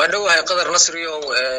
waa dhowahay qadar nasriyow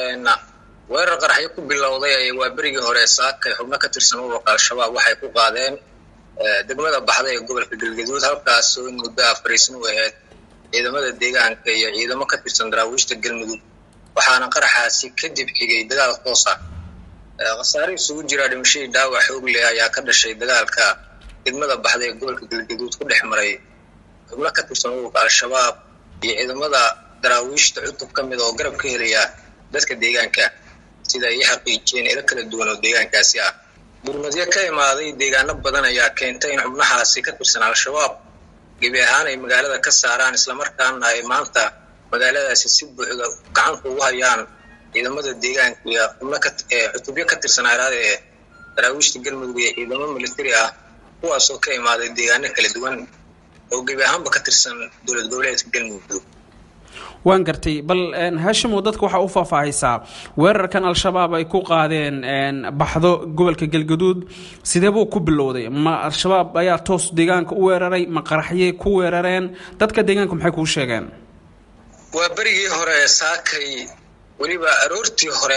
weerar qaraxyo ku bilowday waa berigii hore saakay xubno ka tirsan ururka al-shabaab waxay ku qaadeen degmada baxda ee gobolka galgaduud halkaasoo in muddo ah fariisin u ahayd ciidamada deegaanka iyo ciidamo ka tirsan daraawiishta galmudug waxaana qaraxaasi kadib xigay dagaal toos ah khasaare isugu jiraa dhimashadii dhaawac xoog leh ayaa ka dhashay dagaalka degmada baxda ee gobolka galgaduud ku dhex maray xubno ka tirsan ururka al-shabaab iyo ciidamada daraawiishta cutub ka mid oo garab ka helaya dadka deegaanka sida ay xaqiijiyeen ilo kala duwan oo deegaankaasi ah gurmadyo ka imaaday deegaano badan ayaa keentay in xubnahaasi ka tirsan al-shabaab gebi ahaan ay magaalada ka saaraan islamarkaana ay maanta magaaladaasi si buuxda gacanta ugu hayaan ciidamada deegaanka iyo xubno cutubyo ka tirsan araada ee daraawiishta galmudug iyo ciidamo militari ah kuwaasoo ka imaaday deegaano kala duwan oo gebi ahaanba ka tirsan dowlad goboleedka galmudug waan gartay bal haashimow dadka waxaa u faahfaahaysaa weerarkan al-shabaab ay ku qaadeen baxdo gobolka galgaduud sidee buu ku bilowday ma al-shabaab ayaa toos deegaanka u weeraray ma qaraxyey ku weerareen dadka deegaanka maxay kuu sheegeen waa berigii hore saakay weliba aroortii hore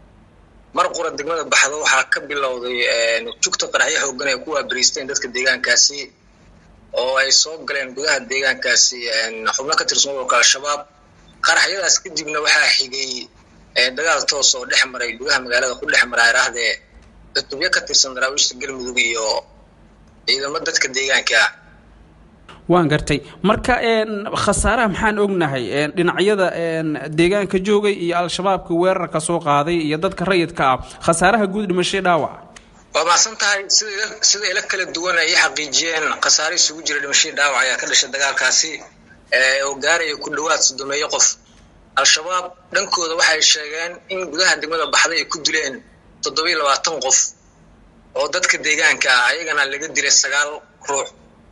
mar qura degmada baxdo waxaa ka bilowday jugta qaraxyo xoogan ay ku waabariisteen dadka deegaankaasi oo ay soo galeen gudaha deegaankaasi xubno ka tirsan ururka al-shabaab qaraxyadaas kadibna waxaa xigay dagaal toos oo dhex maray gudaha magaalada ku dhex maraa iraahdee cutubyo ka tirsan daraawiishta galmudug iyo ciidamo dadka deegaanka ah waan gartay marka khasaaraha maxaan ognahay dhinacyada deegaanka joogay iyo al-shabaabka weerarka soo qaaday iyo dadka rayidka ah khasaaraha guud dhimashay dhaawac waa macsan tahay sida sida ilo kala duwan ay xaqiijiyeen khasaare isugu jira dhimashadii dhaawac ayaa ka dhashay dagaalkaasi oo gaaraya ku dhowaad sodomeeyo qof al-shabaab dhankooda waxay sheegeen in gudaha degmada baxday ay ku dileen toddobiyo labaatan qof oo dadka deegaanka ah ayagana laga dilay sagaal ruux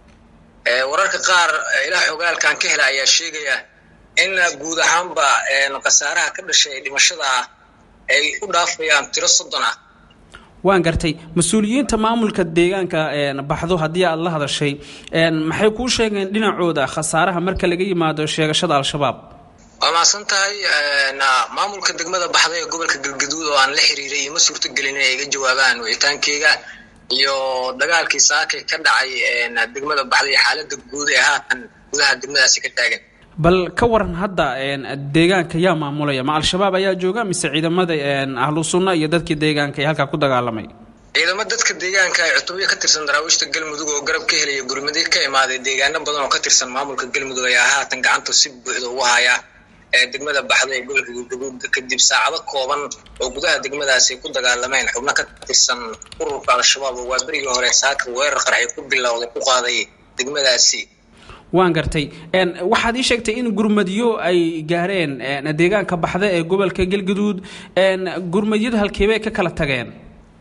wararka qaar ilaah xogaalkan ka hela ayaa sheegaya in guud ahaanba khasaaraha ka dhashay dhimashada ah ay u dhaafayaan tiro soddon ah waan gartay mas-uuliyiinta maamulka deegaanka baxdo haddii aada la hadashay maxay kuu sheegeen dhinacooda khasaaraha marka laga yimaado sheegashada al-shabaab waa macsan tahay maamulka degmada baxda ee gobolka galgaduud oo aan la xiriiray ima suurtogelin inay iga jawaabaan wicitaankeyga iyo dagaalkii saakay ka dhacay degmada baxda iyo xaalada guud ee haatan gudaha degmadaasi ka taagan bal ka waran hadda deegaanka yaa maamulaya ma al-shabaab ayaa jooga mise ciidamada ahlu sunna iyo dadkii deegaanka ee halkaa ku dagaalamay ciidamo dadka deegaanka ay cutubyo ka tirsan daraawiishta galmudug oo garab ka helaya gurmadi ka imaaday deegaano badan oo ka tirsan maamulka galmudug ayaa haatan gacanta si buuxda ugu haya degmada baxda ee gobolka galgaduud kadib saacado kooban oo gudaha degmadaasi ku dagaalameen xubno ka tirsan ururka al-shabaab oo waa berigii hore saaka weerar qarxay ku bilowday ku qaaday degmadaasi waan gartay waxaad ii sheegtay in gurmadyo ay gaareen deegaanka baxda ee gobolka galgaduud gurmadyadu halkeebay ka kala tageen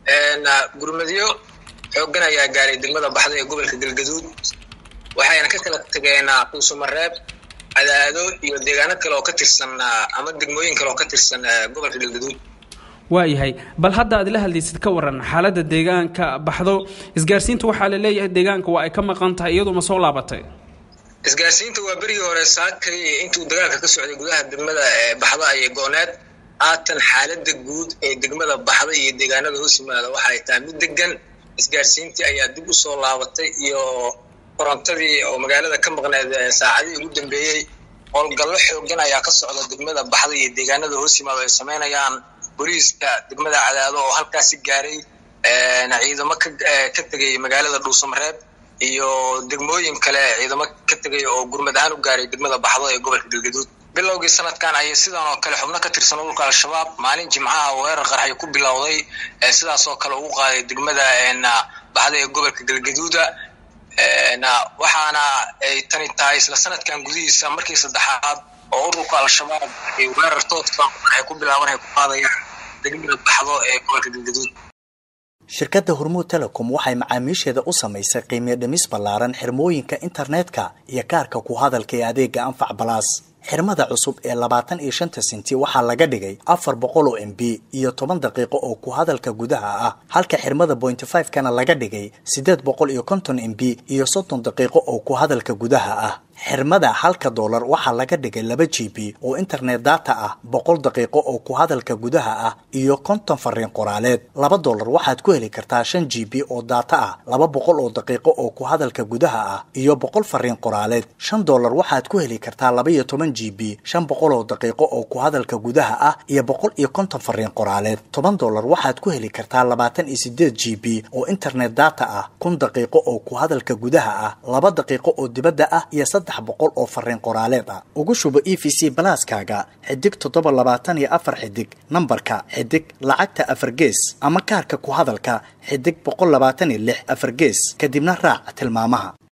gurmadyo xoogan ayaa gaaray degmada baxda ee gobolka galgaduud waxayna ka kala tageen kuusamareeb cadaado iyo deegaano kale oo ka tirsan ama degmooyin kale oo ka tirsan gobolka galgaduud waayahay bal hadda aad la hadlaysid ka waran xaaladda deegaanka baxdo isgaarsiinta waxaa la leeyahay deegaanka waa ay ka maqan tahay iyadoo ma soo laabatay isgaarsiinta waa berigii hore saakay intuu dagaalka ka socday gudaha degmada baxda ayay gooneed haatan xaalada guud ee degmada baxda iyo deegaanada hoos yimaada waxaay tahay mid degan isgaarsiintii ayaa dib usoo laabatay iyo korontadii oo magaalada ka maqneed saacadihii ugu dambeeyey howlgallo xoogan ayaa ka socda degmada baxda iyo deegaanada hoos yimaado ay samaynayaan booliiska degmada cadaado oo halkaasi gaaray ciidamo ka tegay magaalada dhuusamareeb iyo degmooyin kale ciidamo ka tegay oo gurmad ahaan u gaaray degmada baxdo ee gobolka galgaduud bilowgii sanadkan ayay sidan oo kale xubno ka tirsan ururka al-shabaab maalin jimcaha weerar qarxay ku bilowday sidaas oo kale ugu qaaday degmada baxda ee gobolka galgaduuda waxaana ay tani tahay isla sanadkan gudihiisa markii saddexaad oo ururka al-shabaab ay weerar tooska ay ku bilaaban ay ku qaadayaan degmada baxdo ee gobolka galgaduud shirkadda hormuud telecom waxay macaamiisheeda u samaysay qiimiyo dhimis ballaaran xirmooyinka internetka iyo kaarka ku hadalka ee adeega anfac balaas xirmada cusub ee labaatan iyo shanta senti waxaa laga dhigay afar boqol oo m b iyo toban daqiiqo oo ku hadalka gudaha ah halka xirmada pointy five kana laga dhigay siddeed boqol iyo konton m b iyo soddon daqiiqo oo ku hadalka gudaha ah xirmada halka doolar waxaa laga dhigay laba g b oo internet data ah boqol daqiiqo oo ku hadalka gudaha ah iyo konton fariin qoraaleed laba doolar waxaad ku heli kartaa shan g b oo data ah laba boqol oo daqiiqo oo ku hadalka gudaha ah iyo boqol fariin qoraaleed shan doolar waxaad ku heli kartaa laba iyo toban g b shan boqol oo daqiiqo oo ku hadalka gudaha ah iyo boqol iyo konton fariin qoraaleed toban doolar waxaad ku heli kartaa labaatan iyo sideed g b oo internet data ah kun daqiiqo oo ku hadalka gudaha ah laba daqiiqo oo dibadda ah iyo saddex boqol oo fariin qoraaleed ah ugu shubo e v c balaaskaaga xidig toddoba labaatan iyo afar xidig nambarka xidig lacagta afar gees ama kaarka ku hadalka xidig boqol labaatan iyo lix afar gees kadibna raac tilmaamaha